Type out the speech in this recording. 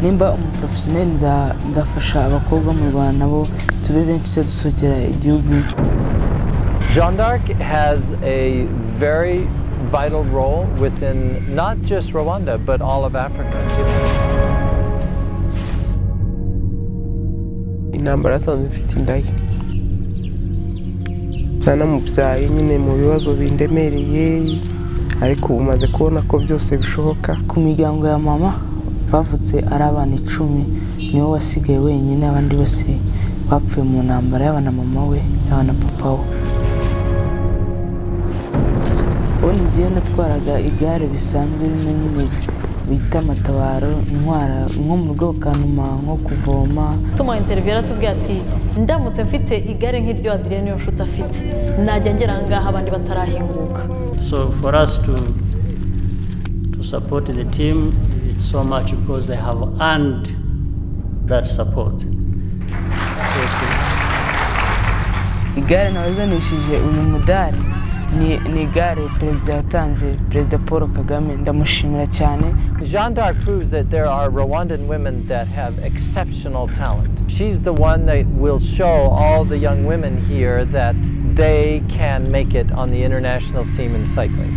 nimba umu porofesiyoneri nzafasha abakobwa mu rwanda nabo tube benshi tujye dusukira igihugu Jeanne d'Arc has a very vital role within not just Rwanda, but all of Africa. intambara yasanze mfite indaya nanamubyaye nyine mu bibazo bindemereye ariko ubu maze kubona ko byose bishoboka ku miryango ya mama bavutse ari abana icumi niwe wasigaye wenyine abandi bose bapfuye mu ntambara yaba na mama we yaba na papa we ubundi ngiye natwaraga igare bisanzwe rimwe nyine bita amatabaro intwara nko mu rugo bakanuma nko kuvoma tumuha interiviyo aratubwira ati ndamutse mfite igare nk'iryo adiriye niyo nshuti afite najya ngera aha ngaha abandi batarahinguka So for us to to support the team, it's so much because they have earned that support. So igare nabazanishije uyu mudari ni ni igare perezida yatanze perezida paul kagame ndamushimira cyane Jeanne d'Arc proves that there are Rwandan women that have exceptional talent. She's the one that will show all the young women here that they can make it on the international scene in cycling.